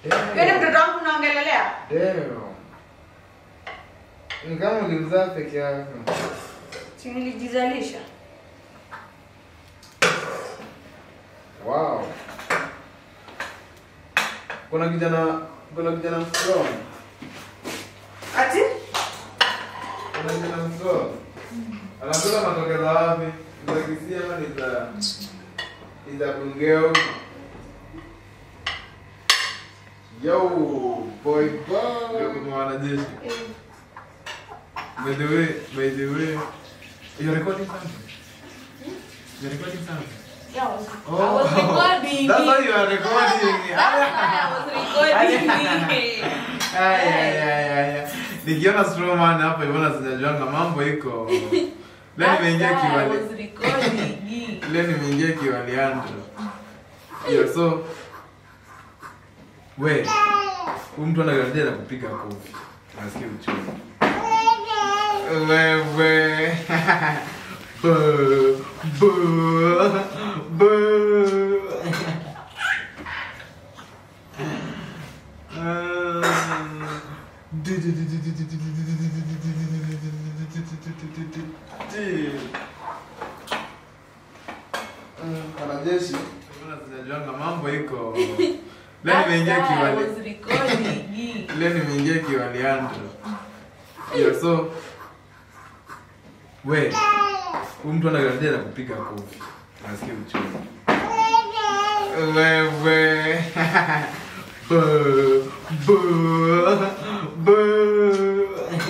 Wewe ni mtoto wangu unaongelelea? Damn. Ni kama ulimzaa peke yako. Si nilijizalisha. Wow. Kuna kijana kuna kijana strong. Ati? Kuna kijana strong. Anakula matokeo za wapi? Za Kisii ama ni za ni za Bungeo? Yo, boy, boy. Ndio kuna wanajeshi. By the way, by the way, you're recording something? You're recording something? Yeah, I was, Oh, I was recording. That's why you are recording. That's why I was recording. Ay, ay, ay, ay, ay. Nikiona Strowman hapa Ivona sijajuanga mambo iko. Leo nimeingia That's why I kiwali. was recording. Leo nimeingia kiwaliandro. Yo so we huyu mtu anagarajia na kupiga kofi. Nasikia uchungu. Wewe. Bu, bu, bu. Wanajeshi sinajuanga mambo iko leo nimeingia That's why I kiwali was recording. leo nimeingia kiwaliandro hiyo so we huyu mtu anagarajia na kupiga kofi nasikia uchungu wewe bu, bu, bu.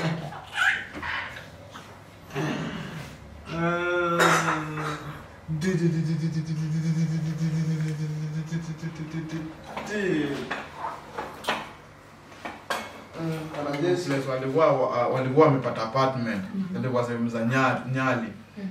wanajeshi walikuwa wa- walikuwa wamepata apartment ilikuwa sehemu za Nya- nyali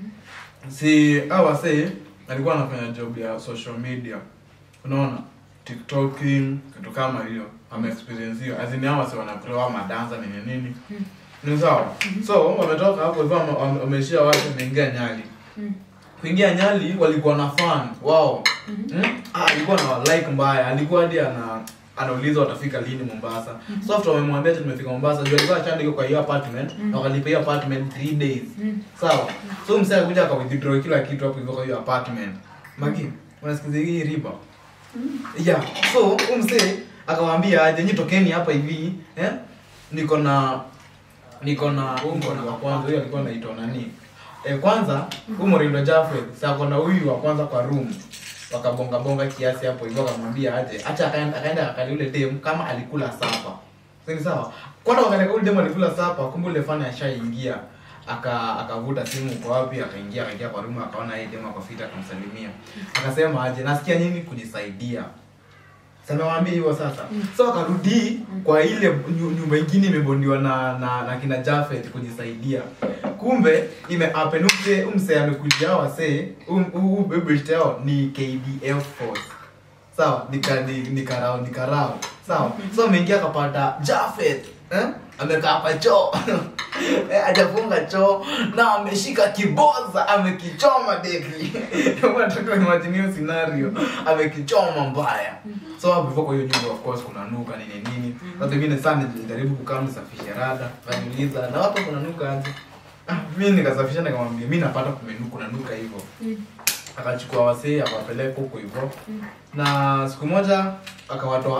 si au wasee alikuwa anafanya job ya social media unaona tiktoking kitu kama hiyo ame experience hiyo azini hao wase wanapewa madanza nini nini ni sawa so wametoka hapo hivyo wame- wame- wameishia watu wameingia nyali kuingia nyali walikuwa na fan wao mm? ah, alikuwa na like mbaya alikuwa hadi ana anauliza watafika lini mombasa so after wamemwambia ati tumefika mombasa juu alikuwa achandika kwa hiyo apartment na wakalipa hiyo apartment 3 days sawa so msee akuja akawithdraw kila kitu hapo hivyo kwa hiyo apartment magi unasikiza hii riba yeah so huyu msee akawaambia aje nyi tokeni hapa hivi eh niko na niko na huyu mwana wa kwanza huyu alikuwa anaitwa nani eh, kwanza huyu Morindo Jafet sasa kona huyu wa kwanza kwa room wakabonga bonga kiasi hapo hivyo akamwambia aje acha akaenda akaenda akali ule dem kama alikula sapa Sasa sawa kwanza wakati ule dem alikula sapa kumbe ule fana ashaingia aka akavuta simu kwa wapi akaingia akaingia kwa room akaona yeye dem akafita akamsalimia akasema aje nasikia nyinyi kujisaidia samewambia hivyo sasa so akarudi kwa ile nyu- nyumba ingine imebondiwa na, na, na kina Jafet kujisaidia kumbe imeapenute umse amekuja wasee ubebeshte yao ni KDF force sawa nika ni, ni karao ni karao sawa so ameingia akapata Jafet eh? amekaa kwa choo eh, ajafunga choo na ameshika kiboza amekichoma deki watoto imagine hiyo scenario amekichoma mbaya so hapo hivyo kwa hiyo nyumba of course kuna nuka nini nini sasa mimi sana nilijaribu kukaa nisafishe rada kaniuliza na watu kuna nuka aje ah mimi nikasafisha nikamwambia mimi napata kumenuka kuna nuka hivyo akachukua wasee akawapeleka huko hivyo na siku moja akawatoa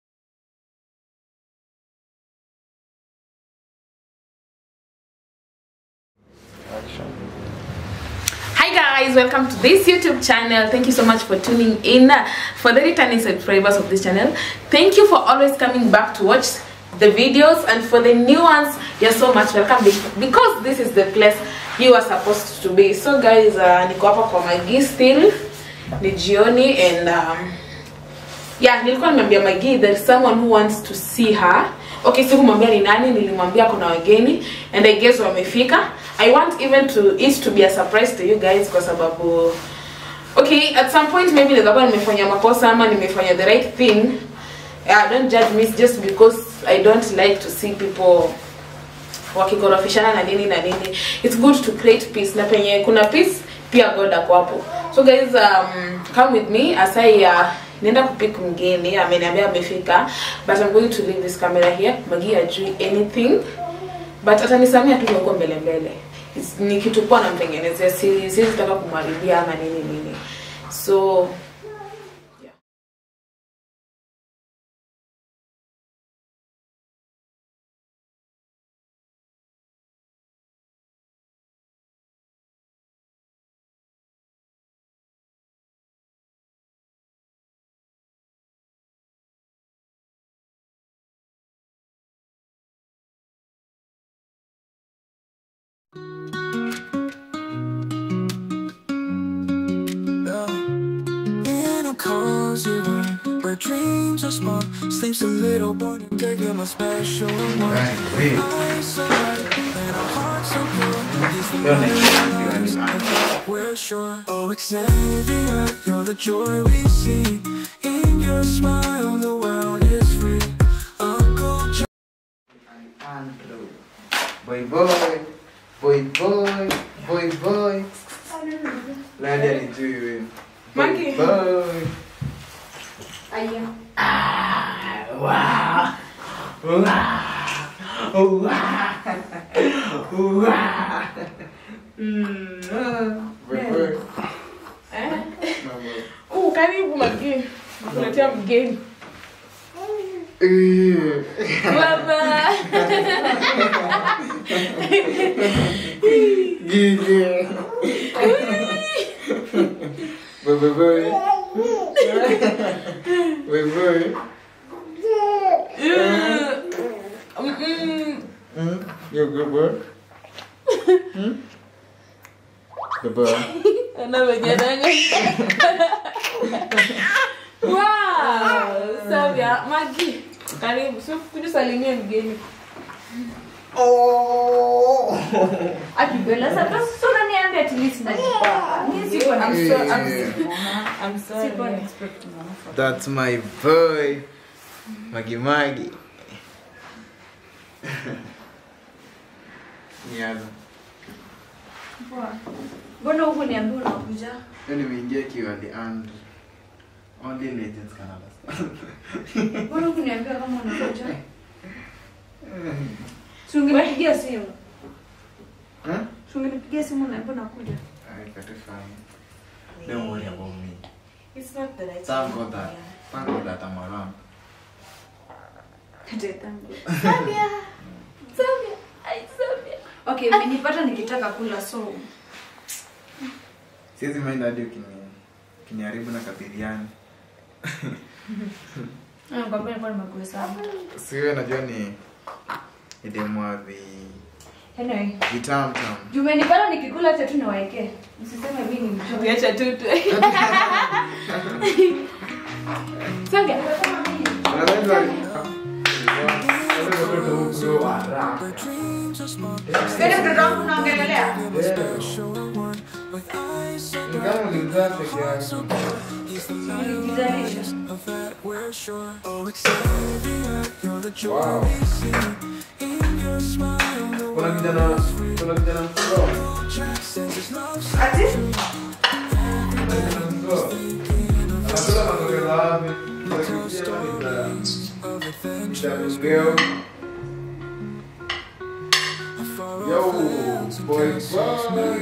Hi guys, welcome to this YouTube channel. Thank you so much for tuning in. For the returning subscribers of this channel, thank you for always coming back to watch the videos and for the new ones, you're so much welcome be- because this is the place you are supposed to be. So guys, uh, niko hapa kwa Magi still ni jioni and um, yeah nilikuwa nimeambia Magi there is someone who wants to see her okay sikumwambia ni nani nilimwambia kuna wageni and I guess wamefika I want even to it to be a surprise to you guys kwa sababu okay at some point maybe naweza kuwa nimefanya makosa ama nimefanya the right thing yeah, don't judge me just because I don't like to see people wakikorofishana na nini na nini it's good to create peace na penye kuna peace pia god ako hapo so guys um, come with me as i uh, naenda kupick mgeni ameniambia amefika but I'm going to leave this camera here magi ajui anything but atanisamia tu huko mbele mbele It's- ni kitu kuwa namtengenezea si siwezi taka kumharibia ama nini nini so yeah. In a cozy room where dreams are small, sleeps a little boy taking my special one. Right, wait. Eyes so bright and our hearts so pure. He's the Your man next one, you and I. we're sure. Oh, Xavier, you're the joy we see. In your smile, the world is free. Uncle John. Andrew. Boy boy, boy boy, boy boy. Nani alijui wewe? Boy Monkey. boy. Boy boy. Eh? Mambo. Uh, karibu magi kuletea mgeni Eh. baba Gigi. Boy boy boy. Boy boy. Mm-mm. Hmm? You a good boy? Hmm? Good boy. Anavyojananga. Wow, Savia, Magi, karibu. So kuja salimia mgeni. Oh. akibela sasa sasa unaniambia at least najipa mimi siko na I'm so I'm, Yeah. I'm siko na sorry. expect mama That's my boy. Magi Magi. Niaza. Poa. mbona huku niambia unakuja Leo nimeingia kiwali and only legends can understand. mbona huku niambia kama unakuja si ungenipigia simu Huh? si ungenipigia simu naambia unakuja I got it fine. Don't worry about me. It's not the right Thank God that. Thank God that I'm around. Tetangu. Savia. Savia. Ai Savia. okay umenipata nikitaka kula so Siwezi mind hadi ukini kiniharibu na kabiriani. nakwambia nilikuwa nimekuhesabu Siwe najua ni idemwa vi anyway vitam tam. juu umenipata nikikula acha tu niwaekee msiseme mimi ni mchoyo Viacha tu tu. Savia. Where dreams are small, Wewe mtoto wangu unaongelelea special one. With eyes so He's the light of that we're sure. Oh, Xavier, you're the joy we see. In your smile, the Kuna world kijana kuna kijana mkubwa. says his love ati Anakula matokeo wapi? of adventure. Mtageo. Yo, boy, boy.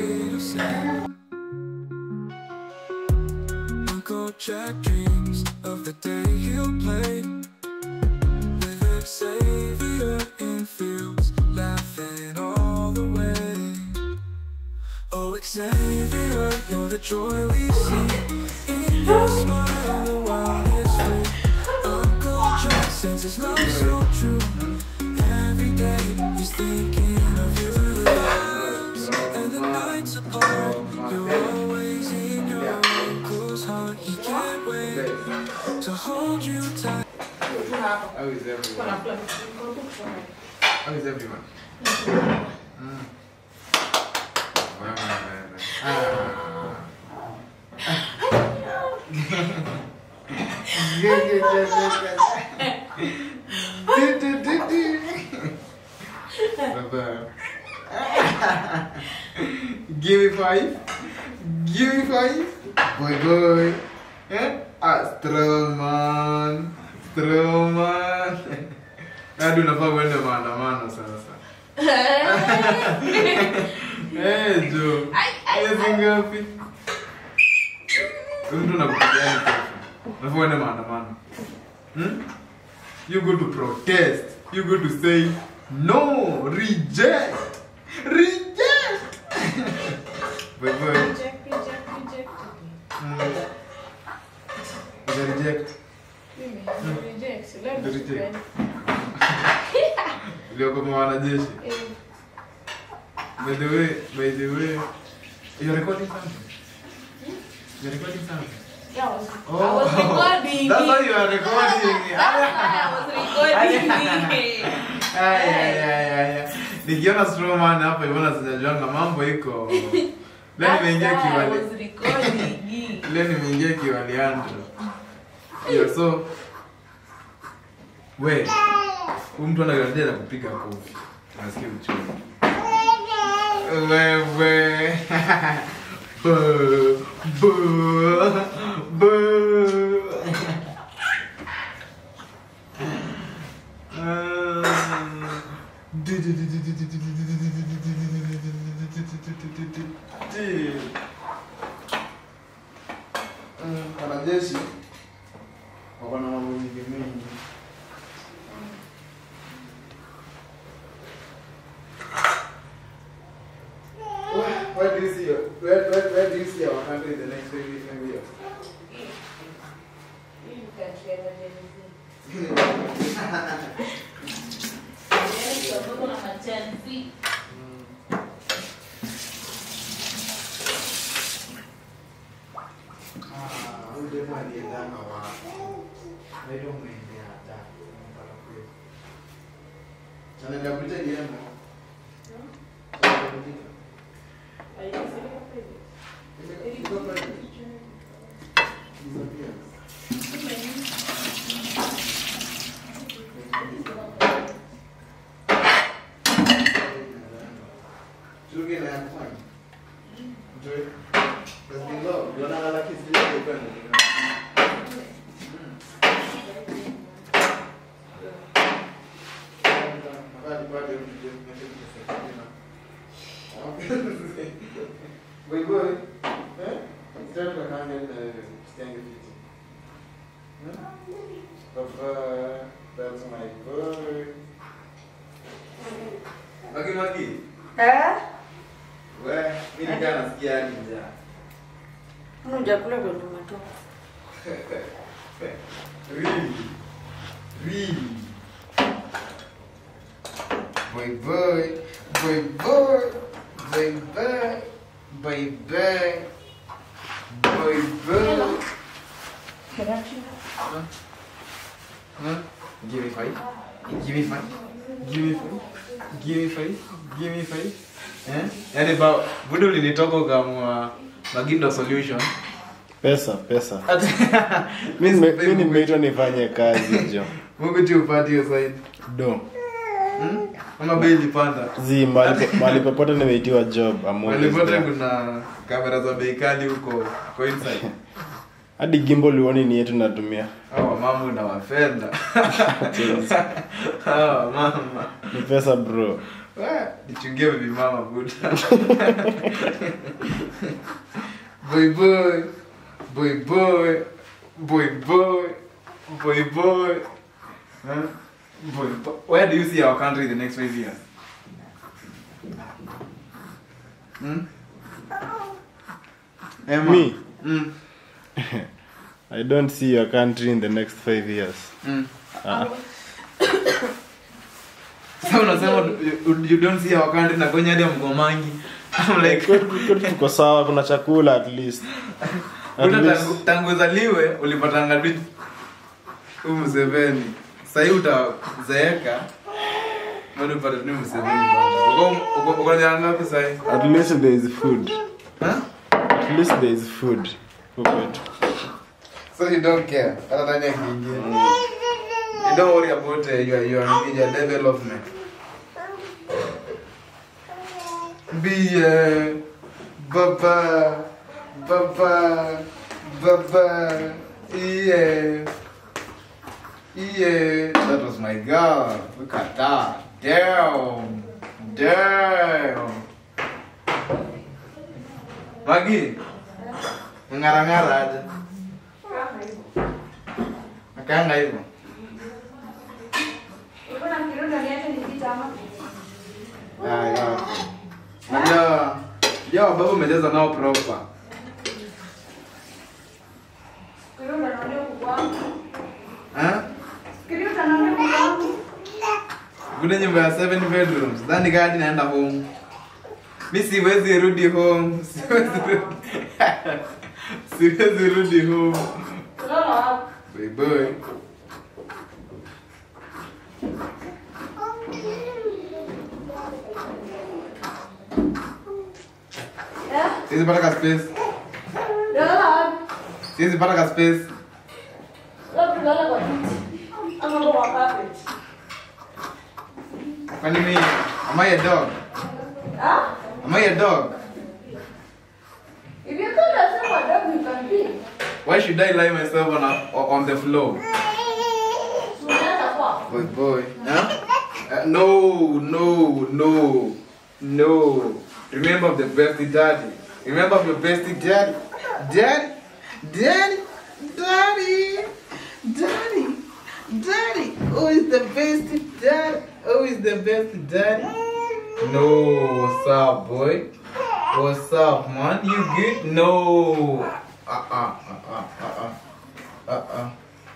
Uncle Jack dreams of the day he'll play with Xavier in fields, laughing all the way. Oh, Xavier, you're the joy we see in your smile. The world is free. Uncle Jack says his love so true. Every day he's thinking of you. And the nights apart, you're always in your uncle's heart. He can't wait to hold you tight. How is everyone? How is everyone? Mm. Wewe, wewe. Ah. Yeah, yeah, yeah, yeah, yeah. Du, du, du, du. Baba. Give me five. Give me five. Boy, boy. Eh? Ah, strong man. Strong man. Hadi unafaa uende maandamano sasa. Eh, Jo. Hizi ngapi? Huyu mtu anakupigia kesho. Unafaa uende maandamano. Hmm? You go to protest. You go to say no, reject. Reject. Bye bye. Reject, reject, reject. Mm. Uta reject. Mimi, reject. Leo ni Reject. siku gani? Ulioko kwa wanajeshi. Eh, By the way, by the way, you're recording something. You're recording something. yeah, I was- I was recording. That's why you are recording. That's why I was recording. Ay, ay, ay, ay, ay. Nikiona Strowman hapa Ivona sijajuanga mambo iko. Leo That's nimeingia why I kiwali. was recording. Leo nimeingia kiwaliandro. Yo so we huyu mtu anagarajia na kupiga kofi. Nasikia uchungu. Wewe. Bu, bu, bu. Wanajeshi wako na mambo mingi mingi. Where, where do you see your, where, where, where do you see our country in the next five years? five years? Ah, huyu demu aliendanga wapi? Naitwa Mwende hata. Mpaka kwetu. Anaenda kuita Diana. Anaenda kuita. Iko pale. Disappears. Chuki na ya kufanya. Enjoy. There's been love. Wanalala kiss zile upendo. Boy boy. Eh? Start kwa kanga na stiange fiti. Papa, that's my boy. Magi magi. Eh? We, mimi nikaa nasikia hadi njaa. Hujakula ndo umetoka. Really? Really? Boy boy, boy boy, boy boy, boy boy, boy boy. Huh? Give me five. Give me five. Give me five. Give me five. Give me five. Eh? Yaani ba budu ulinitoka kama Magindo solution. pesa pesa Mimi mi sipendi mi nimeitwa nifanye kazi jo Mungu tu upate hiyo side. do Hmm? Ama bei ilipanda. zi mahali po- mahali popote nimeitiwa job I'm always Walipote there. kuna kamera za bei kali huko kwa inside. hadi gimbo lioni ni yetu natumia Hawa mama na wafenda. Hawa mama. ni pesa bro Wa, Nichungie bibi mama buda. Boy boy. Boy boy. Boy boy. Boy boy. Huh? Boy boy. Where do you see our country in the next five years? Hmm? Emma. Me? Mm. i don't see your country in the next five years Mm. ah. Sasa unasema you, you don't see our country na kwenye hadi ya mgomangi. I'm like kwetu kwetu tuko sawa kuna chakula at least at Kuna least tangu, tangu uzaliwe ulipatanga tu huyu Museveni. Sasa hivi utazeeka bado upate tu Museveni bado. Uko uko uko na ngapi sasa hivi? at least there is food Huh? at least there is food huko kwetu So you don't care. Hata nani akiingia. You don't worry about uh, your your your development. Be uh, baba baba baba Yeah. Yeah. That was my girl. Look at that. Damn. Damn. Magi. Ngara-ngara aja. Akaanga hivyo. Ulikuwa unafikiria unaniacha nipite ama? Ah, yeah. Najua Yo, baba umecheza nao proper. Fikiria unaniambia kuku wangu. Eh? Fikiria utaniambia kuku wangu. Kule nyumba ya seven bedrooms. Dhani gani naenda home. Mi siwezi rudi home. Siwezi rudi. Siwezi rudi home. Kulala wapi? Bye bye. Eh? Siwezi pata ka space. Kulala wapi? Siwezi pata ka space. Labda kulala kwa kiti. Ama kwa carpet. Kwani mimi am I a dog? Ah? Am I a dog? If you call yourself a dog, you can be. Why should I lie myself on a, on the floor? Unaweza kuwa. Boy, boy. Huh? Uh, no, no, no, no. Remember the bestie daddy. Remember your bestie daddy. Daddy, daddy, daddy, daddy, daddy. Who is the bestie daddy? Who is the bestie daddy? No, what's up, boy? What's up, man? You good? No. Uh uh uh uh uh uh uh uh.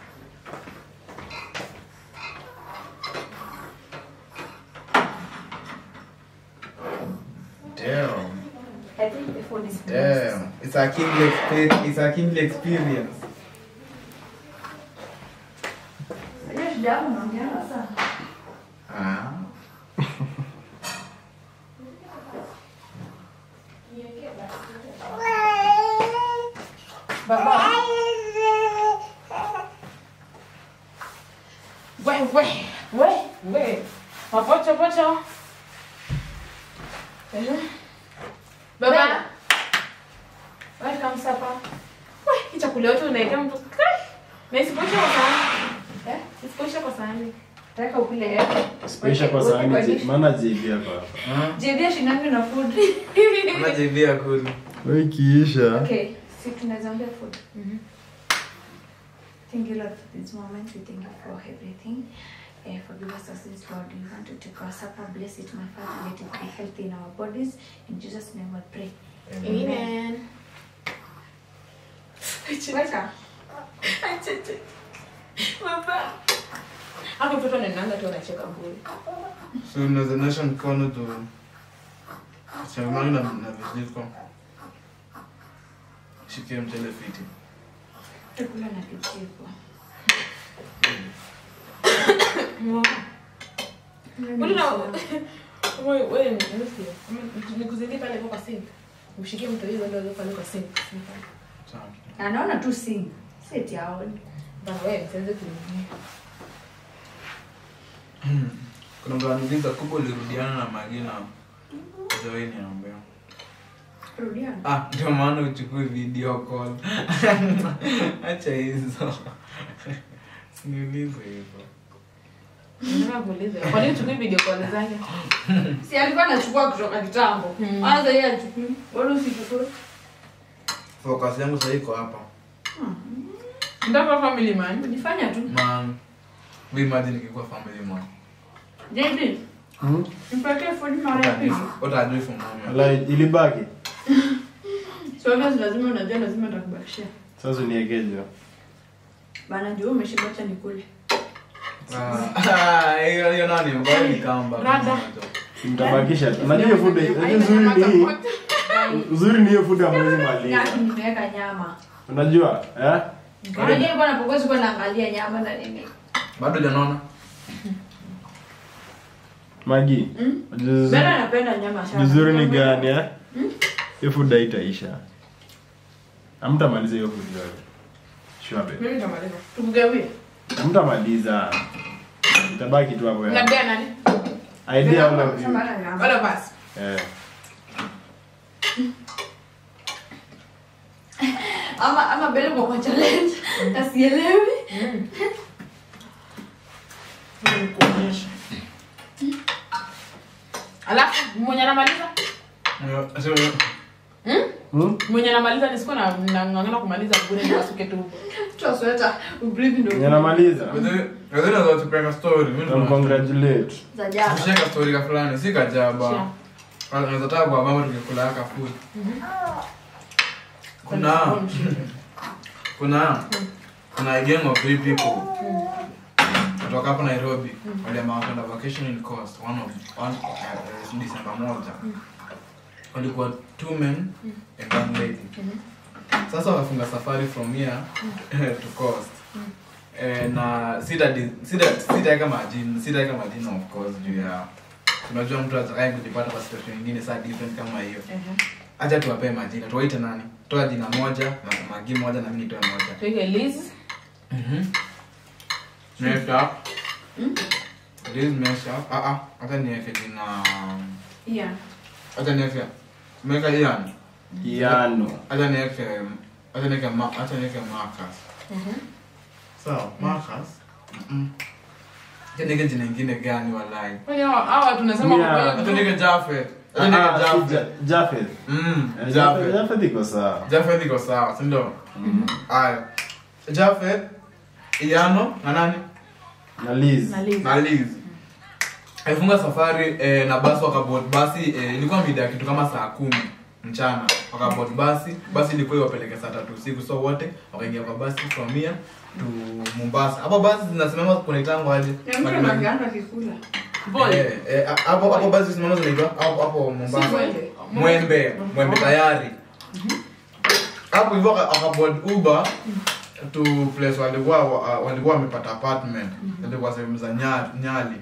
Damn. I think the phone is Damn, it's a kingly experience. It's a kingly experience. Unajua shida yangu naongeanga sana. Ah. Baba. We, we, we, we. Mapocho, pocho. Eh. Baba. Welcome supper. We, hii chakula yote unaita mtu. Kai. Na isipoisha kwa sahani. Eh? Isipoisha kwa sahani. Nataka ukule yote. Sipoisha kwa sahani je- maana JB yako hapa. Jevia shindangi na food. Unajivia kuli. Wewe ikiisha. Okay, si tunaweza ongea food. Thank you Lord for this moment. We thank you for everything. Uh, forgive us our sins, Lord. We want to take our supper. Bless it, my Father. Let it be healthy in our bodies. In Jesus' name we pray. Amen. Welcome. Baba. Hapo mtoto anaendanga tu anacheka bure. So unaweza nyosha mkono tu. Changamani na na vijiko. Shikie mchele fiti. Tukula na kicheko. Mbona wewe wewe ni nusu. Nikuzidi pale kwa sink. Mshikie mtu hiyo ndio pale kwa sink. Sawa. Anaona tu sing. Seti aoni. Bana wewe msianze kuingia. Kuna mtu anauliza kubwa ulirudiana na Magina. Joini anaambia. Rudiana. Ah, ndio maana uchukue video call. Acha hizo. Siniulize hivyo. Nataka kuuliza. Kwa nini tukui video call zake? Si alikuwa anachukua kutoka kitambo. Mm. Kwanza yeye achukue. Bado usichukue. Focus yangu sasa iko hapa. Ndio family man. Unifanya tu. Man, we imagine nikikuwa family man. JD. Hmm? Nipatie food mara ya pili. What are you for mama? Wala ilibaki. So obvious lazima unajua lazima nitakubakishia. Sasa uniekeje. Bana ndio umeshiba acha nikule. Ah, hiyo hiyo nani? Mbona ni kamba? Rada. Mtabakisha. Unajua hiyo food unajua uzuri ni hii. Uzuri ni hiyo food ambayo maliza. Nyaki nimeweka nyama. Unajua? Eh? Unajua bwana pokozi kwa naangalia nyama na nini. Bado janaona? Magi. Mm? unajua uzuri- Bana napenda nyama sana. Uzuri ni gani eh? Hiyo food haitaisha. Hamtamaliza hiyo food yote. Sure babe. Mimi nitamaliza. Tukugawie. Hamtamaliza. Itabaki tu hapo ya. Labda nani? Idea all of you. Bana nyama. All of us. Eh. ama ama bele kwa challenge asielewi Nikuonyeshe. alafu mwenye anamaliza Eh, so, Hmm? mwenye anamaliza nisikuwa na nang'ang'ana kumaliza bure nikasuke tu toa sweta ubreathe Mwenye ndo anamaliza wazee- wazee naweza watupeka story, mimi ndo- Congratulate. za jana Tusheka story ka fulani si kajaba Sure. anaweza taka kwa mama tukikula haka food kuna kuna kuna a gang of three people kutoka hapo Nairobi waliamua kwenda vacation in coast one of one uh, December moja walikuwa two men and one lady sasa wakafunga safari from here to coast eh, na sita sita sitaweka majina sitaweka majina of course juu ya unajua mtu atakaye kujipata kwa situation nyingine saa different kama hiyo acha tuwapee majina tuwaite nani toa jina moja na magi moja na mimi nitoe moja tuike liz Mhm. Next up. Liz Mesha. Ah ah, hata niweke jina. yeah Hata niweke. Meka Ian. Iano. Hata niweke hata niweke ma hata niweke Marcus. Sawa, Marcus. Mhm. Hata niweke jina lingine gani walai? Kwani hawa- hawa tunasema Yeah. kwa Hata hiyo niweke Jafet. Hata Ah, niweke si Jafet. Ja- Jafeth. Mm, Eh, Jafet. Jafeth iko sawa. Jafet iko sawa, si ndio? Aya. Jafet, Iano na nani? Na Liz. na liz na Liz. Alifunga safari eh, na basi wakabot basi eh, ilikuwa mida ya kitu kama saa kumi mchana wakabot basi basi ilikuwa iwapeleke saa tatu usiku so wote wakaingia kwa basi from here to Mombasa hapo basi zinasimama kunaitango aje mtu anaanza kikula Boy. Eh, eh, hapo hapo basi zinasimama zinaitwa hapo hapo Mombasa Mwembe. Mwembe Mwembe tayari hapo hivyo waka- wakabot Uber to place walikuwa wa- walikuwa wamepata apartment ilikuwa sehemu za Nya- Nyali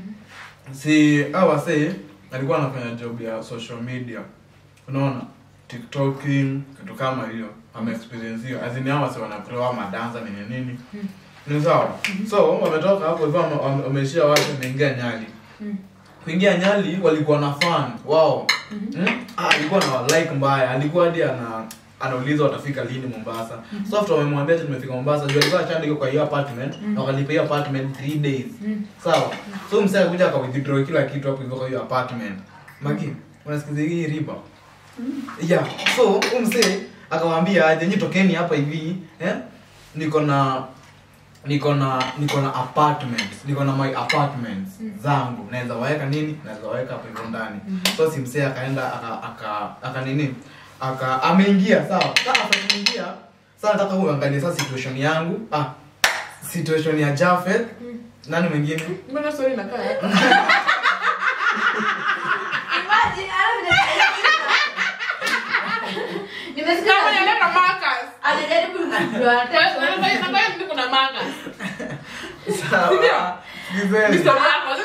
si hao wasee alikuwa anafanya job ya social media unaona tiktoking kitu kama hiyo ame experience hiyo azini hao wasee wanapewa madanza nini nini ni sawa so wametoka hapo hivyo wame- wame- wameishia watu wameingia Nyali kuingia Nyali walikuwa na fan wao mm? ah, alikuwa na like mbaya alikuwa hadi ana anauliza watafika lini Mombasa so after wamemwambia ati tumefika Mombasa juu alikuwa achandika kwa hiyo apartment na wakalipa hiyo apartment 3 days sawa so msee akakuja aka withdraw kila kitu hapo hivyo kwa hiyo apartment magi unasikiza hii riba yeah so huyu msee akawaambia aje nyi tokeni hapa hivi eh niko na niko na niko na apartment niko na my apartments zangu naweza waweka nini naweza waweka hapo hivyo ndani so si msee akaenda aka aka aka nini aka ameingia sawa sasa ameingia sasa nataka uangalie sasa situation yangu ah situation ya Jafet nani mwingine mbona story inakaa hapa? imagine ana nimesikia Kama nialeta Marcus. anajaribu Kwa hiyo- kwa hiyo- kwa hiyo- kwa hiyo mimi kuna Marcus. sawa sikizeni Mr. Marcus.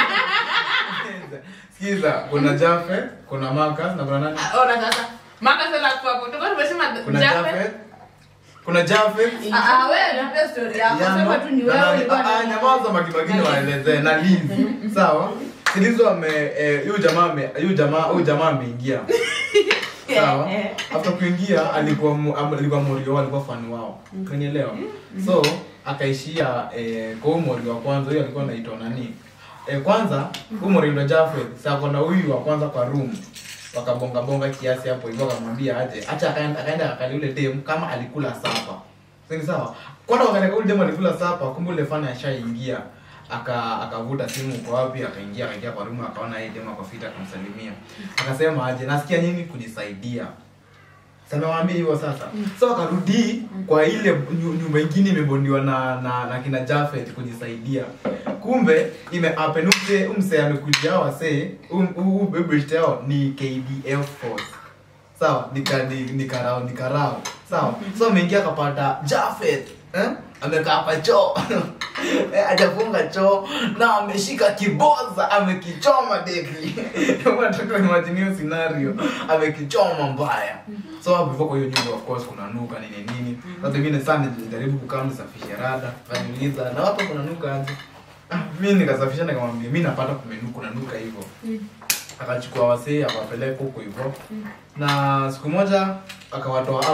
sikiza kuna Jafet kuna Marcus na kuna nani Ona sasa. Marcus ana hapo hapo. Tulikuwa tumesema kuna Jafet. Jafet kuna Jafet ah ah wewe nipe story yako Yano, sema tu ni na wewe nani- ulikuwa ah, ah, nyamaza makibagini waelezee na Liz sawa silizo ame eh, huyu jamaa ame huyu jamaa huyu jamaa ameingia sawa after kuingia alikuwa mu- am- alikuwa morio alikuwa fani wao kunielewa so akaishia eh, kwa huyu morio wa kwanza huyu alikuwa anaitwa nani eh, kwanza huyu morio ndo Jafet sasa kuna huyu wa kwanza kwa room wakabonga bonga kiasi hapo hivyo akamwambia aje acha akaenda akaenda akali ule dem kama alikula sapa Sini sawa kwanza wakati ule dem alikula sapa kumbe ule fani ashaingia aka akavuta simu uko wapi akaingia akaingia kwa room akaona yeye dem ako fit akamsalimia akasema aje nasikia nyinyi kujisaidia samewaambia hivyo sasa so wakarudi kwa ile nyu- nyumba ingine imebondiwa na, na na kina Jafet kujisaidia kumbe ime happen umse umse amekuja wase um um bebeshte yao ni KDF force sawa nika ni ni karao ni karao sawa so ameingia akapata Jafet eh amekaa kwa choo eh, hajafunga choo na ameshika kiboza amekichoma deki unataka imagine hiyo scenario amekichoma mbaya so hapo hivyo kwa hiyo nyumba of course kuna nuka nini nini sasa mimi sana nilijaribu kukaa nisafishe rada kaniuliza na wapo kuna nuka aje ah mimi nikasafisha nikamwambia mimi napata kumenuka kuna nuka hivyo akachukua wasee akawapeleka huko hivyo na siku moja akawatoa out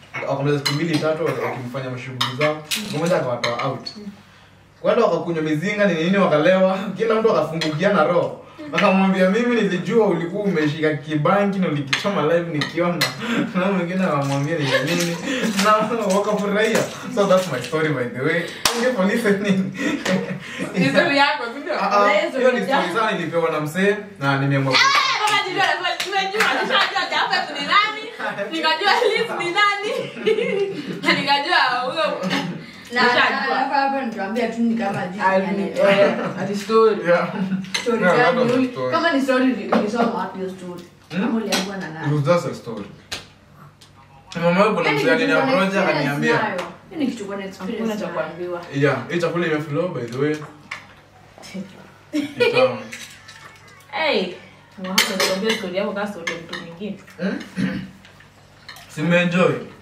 wakamaliza siku mbili tatu waki- wakimfanya mashughuli zao mmoja akawatoa out kwenda wakakunywa mizinga ni nini wakalewa kila mtu akafungukiana roho akamwambia mimi nilijua ulikuwa umeshika kibanki na ulikichoma live nikiona na mwingine akamwambia ni nini na wakafurahia so that's my story by the way thank you for listening History yako, si ndio? Ah, ah, Hizo hiyo ni ni story jambo. sana nilipewa na msee na nimeamua Kama nijua, tumejua, nishajua Jafet ni nani, nikajua Liz ni nani, na nikajua huyo Na- Nishajua. hapa hapa nituambia tu ni kama jinsi Ah, anaelewa. eh, ati story. yeah Story Yeah, gani? labda Uli- story. kama ni story ulisoma wapi hiyo story Hmm? Ama uliambiwa na It nani was just a story. Mama yangu kuna Yaani msee kitu uko na aliniapproach experience akaniambia, nayo. Yaani kitu uko na experience Hakuna cha nayo. kuambiwa. yeah, hii chakula imeflow by the way. Ni tamu. Hey, Muhammad, tuambie story yako kama story ya mtu mwingine. Si mmeenjoy?